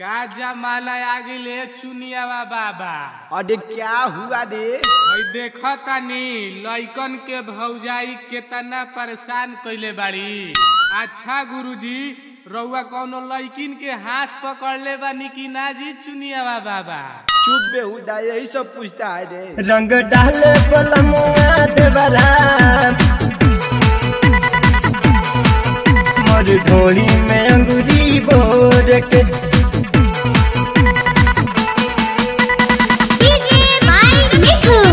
का जमाना आ गइले चुनियावा बाबा अरे क्या हुआ रे हई देखा तानी लइकन के भौजाई केतना परेशान कइले बाड़ी अच्छा गुरुजी रउआ कौनो लइकिन के हाथ पकड़ले बानी कि ना जी चुनियावा बाबा चुप बेहुदा यही सब पूछता है रे रंग डाले बलमुआ देवरा मोर ढोली में अंगूरी बोर के DJ by Mithu.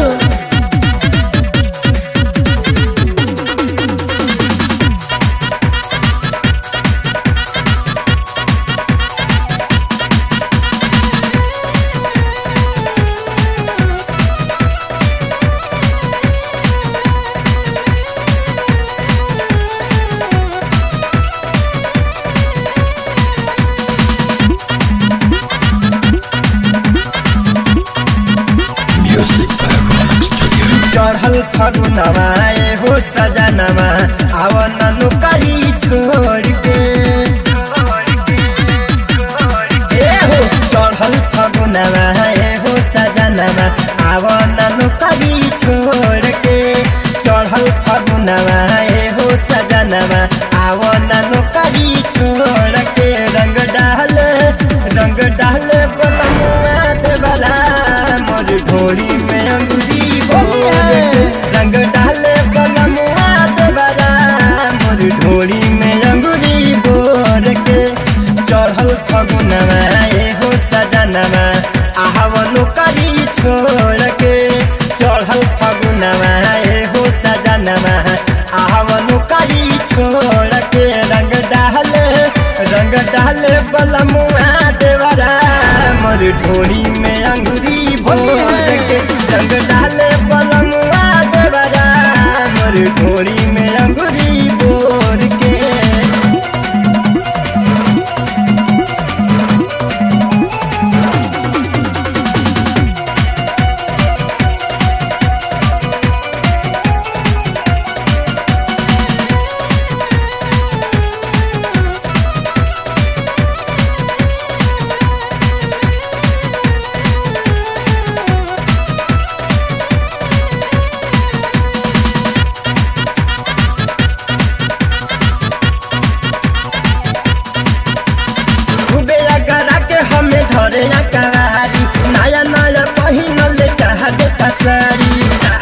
चढ़ल फगुनवा ए हो सजनवा आवन नुकरी छोड़ के ए हो चढ़ल फगुनवा ए हो सजनवा आवन नुकरी छोड़ के चढ़ल फगुनवा ए हो सजनवा आवन नुकरी छोड़ के रंग डाल रंग डाल बलमुआ देवला मोर ढोली में अंगूरी बोल के रंग डाल बलमुआ देवला मोर ढोली में अंगूरी बोर के चढ़ल फगुनवा ए हो सजनवा आहवनु करी छोड़ के चढ़ल फगुनवा ए हो सजनवा आहवनु करी छोड़ के रंग डाल रंग डाल बलमुआ देवरा मोर ढोली में अंगूरी भोर के रंग डाल बलमुआ देवरा मोर ढोली में अंगूरी भोर के खूबे अगरा के हमें धरे अकरारी नया नया पहिनल चाह देता सारी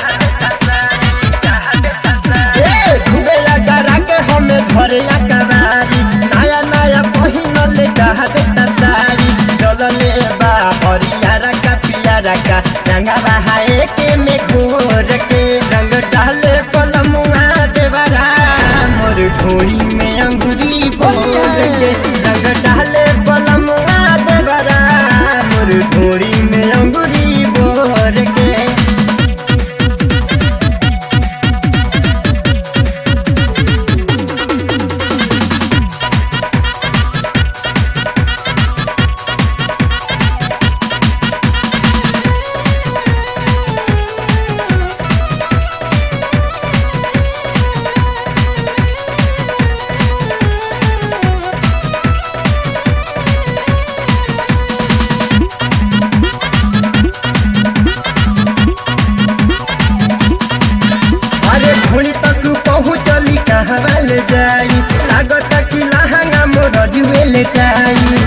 ए, खूबे अगरा के हमें धरे अकरारी नया नया पहिनल चाह देता सारी चलले बा हरियारा का पियारा का रंगा बहाए के में घोर के रंग डाले पलमुआ देवरा मोर ढोली में अंगूरी भोर के रंग डाले पलमुआ देवरा मोर ढोली में अंगूरी भोर के अरे घोड़ी तक पहुँचली कहाँ ले जाई लागत कि लहंगा मोर जुए ले जाई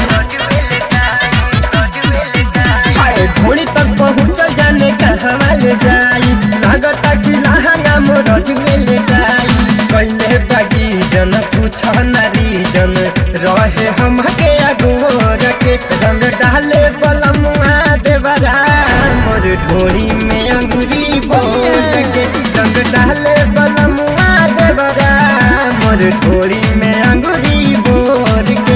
हाय घोड़ी तक पहुँच जाने कहाँ ले जाई लागत कि लहंगा मोर जुए ले जाई कैले बागी जन पूछ नारी जन रहे हम के अगोर के रंग डाले बलमुआ देवरा मोर ढोरी में अंगूरी बोल के रंग डाले बलमुआ देवरा मोर ढोरी में अंगूरी बोल के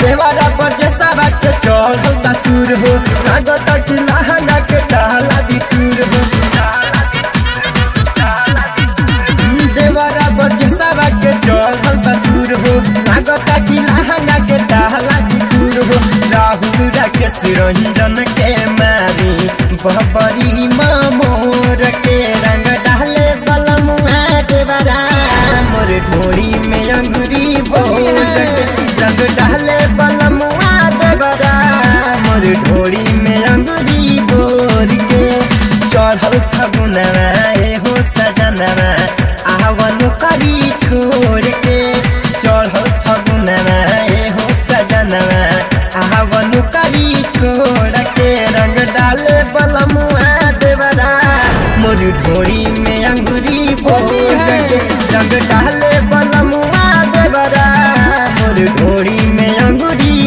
देवरा पर जैसा बात के चढ़ल का सुर हो लागत कि लहंगा के डाला दी टूर हो देवरा पर जैसा बात के चढ़ल का सुर हो लागत कि लहंगा के डाला दी टूर हो राहुल राकेश रंजन के मारी बहबरी मोर के रंग डाले बलमुआ देवरा मोर ढोरी में अंगुरी बोल रंग डाले बलमुआ देवरा मोर ढोरी में अंगुरी बोल के चढ़ल फगुनवा ए हो सजनवा आवन करी छोड़ के चढ़ल फगुनवा ए हो सजनवा आवन करी छोड़ के रंग डाले बलमुआ देवरा मोर ढोरी में अंगुरी बोल के रंग डाले बलमुआ देवरा मोर ढोरी में अंगुरी